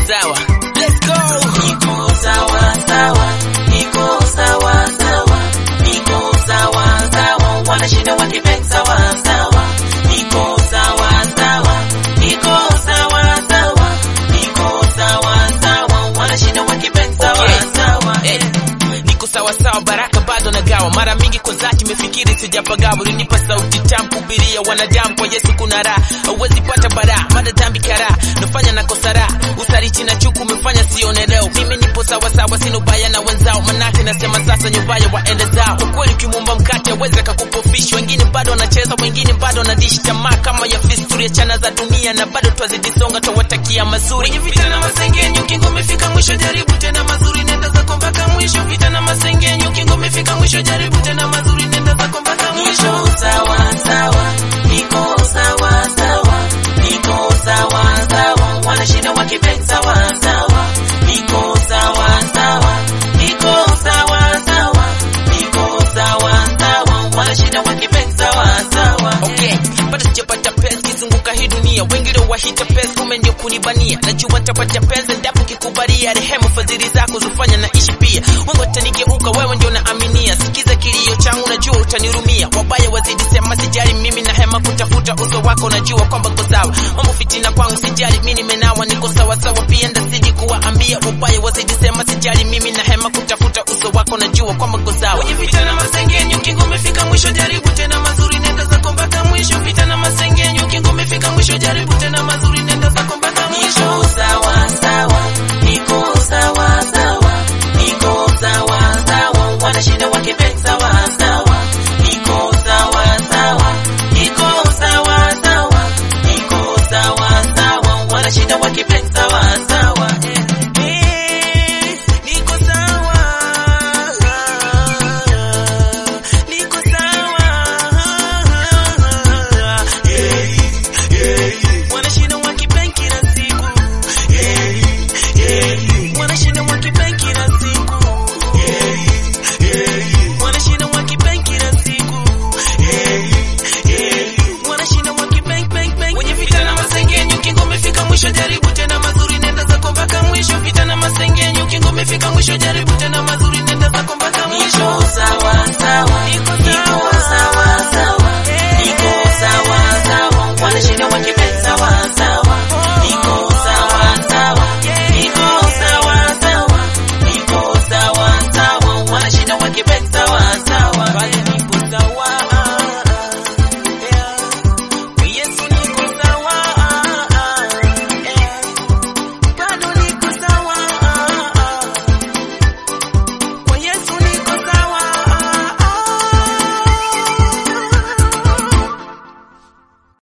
sawa. Let's go. Niko sawa sawa, niko sawa sawa, niko sawa sawa, wanashinda wakibet sawa sawa, niko sawa sawa, niko sawa sawa, niko sawa sawa, wanashinda wakibet sawa Okay. sawa. Eh, niko sawa sawa, baraka bado nagawa. Mara mingi kwa dhati mefikiri sijapagawa, ulinipa sauti tamu kuhubiria wanadamu, kwa Yesu kuna raha, hauwezi pata bara mada dhambi kara nafanya na kosa raha, usaliti na chuku umefanya sione leo. Mimi nipo sawa sawa, sina ubaya na wenzao, manake nasema sasa nyumbaya waende zao. Ukweli ukimwomba mkate aweza kakupofisha, wengine bado wanacheza, wengine bado wanadishi tamaa kama ya fisturi chana za dunia, na bado twazidi songa, twawatakia mazuri. Kwenye vita na masengenyo, kingo umefika mwisho, jaribu tena mazuri, nenda zako mpaka mwisho. Vita na masengenyo, kingo umefika mwisho, jaribu tena mazuri, nenda zako mpaka mwisho. Niko sawa sawa, niko sawa sawa, niko sawa sawa, wanashinda wakibet sawa sawa, niko sawa sawa, niko sawa sawa, niko sawa sawa, wanashinda wakibet sawa sawa. Okay, bado sijapata pesa kizunguka hii dunia, wengi leo wahita pesa, kumbe ndio kunibania. Najua nitapata pesa endapo kikubalia, rehema fadhili zako zufanya naishi pia. Wengi watanigeuka, wewe ndio naaminia. Sikiza kilio changu, najua utanirumia. Wabaya wazidi sema, sijali mimi na hema kutafuta uso wako, najua kwamba uko sawa. Mambo fitina kwangu sijali, mimi nimenawa, niko sawa sawa, pia ndazidi kuwaambia. Wabaya wazidi sema, sijali mimi na hema kutafuta uso wako, najua kwamba uko sawa. Kwenye vita na masengenyo, kingo umefika mwisho, jaribu tena mazuri, nenda zako mpaka mwisho. Vita na masengenyo, kingo umefika mwisho, jaribu tena mazuri, nenda zako mpaka mwisho. Niko sawa sawa, niko sawa sawa, niko sawa sawa, wanashinda wakibet sawa sawa, niko sawa sawa, niko sawa sawa, niko sawa sawa, wanashinda wakibet sawa sawa.